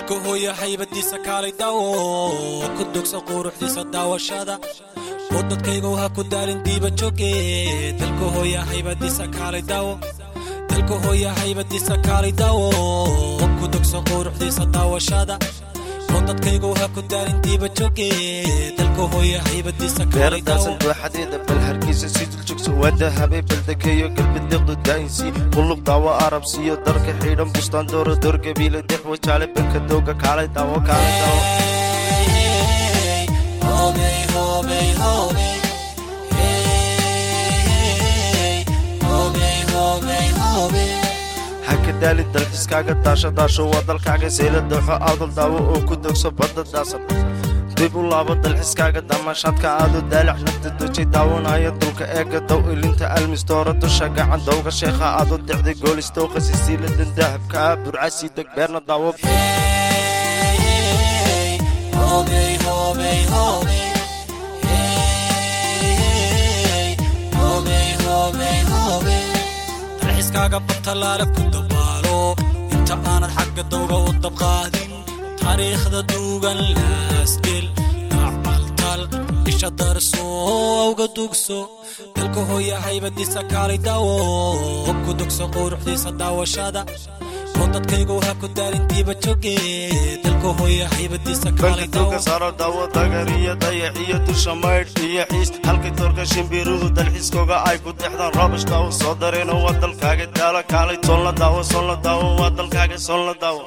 dalka hooya haybadiisa kaalay daawo ku dogsa quruxdiisa daawashada oo dadkaygow ha ku daalin diiba jooge dalka hooya haybadiisa kaalay daawo dalka hooya haybadiisa kaalay daawo ku dogsa quruxdiisa daawashada oo dadkaygow ha ku daalin diiba jooge dalka hooya haybadiisa kaalay daawo beerdaasan dooxadeeda bal hargeysa si duljogso waada habay baldekeeyo galbedeeqdu daayinsi qulub daawo arab siiyo darka xidhan bustaan dooro door gabiile dex wajaale banka dooga kaalay daawo kaalay daawo haka daali dalxiskaaga daasho daasho waa dalkaaga sayla dooxo aadal daawo oo ku dogso badda daasan dib u laabo dalxiskaaga damaashaadka aado daalac nafta dojay daawanaya dulka eega dow ilinta almistoora dusha gacan dowga sheekha aado dexday goolistowqa sisiiladan dahabka ah burcasii deg beerna daawo dalxiskaaga batalaale ku dabaalo inta aanad xagga dowga u dabqaadin taariikhda duugan laasgel dacaltal isha darso awga dugso dalka hooya haybadiisa kaalay daawo ku dugso quruxdiisa daawashada oo dadkaygow ha ku daalin diiba jooge dalka hooya haybadiisa kaalay banka daawo dowga saaro daawo dagar iyo dayax iyo dusha maydh iyo xiis halkay toorka shimbiruhu dalxiiskooga ay ku dexdaan roobash daawo soo dareeno waa dalkaaga daalo kaalay toonla daawo soonla daawo waa dalkaaga soonla daawo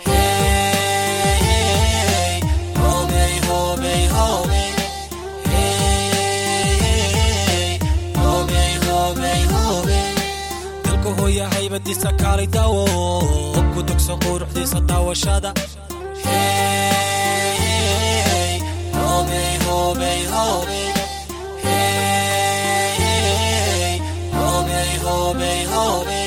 dalka hooya haybadiisa kaalay daawo ku dugso quruxdiisa daawashada Hey,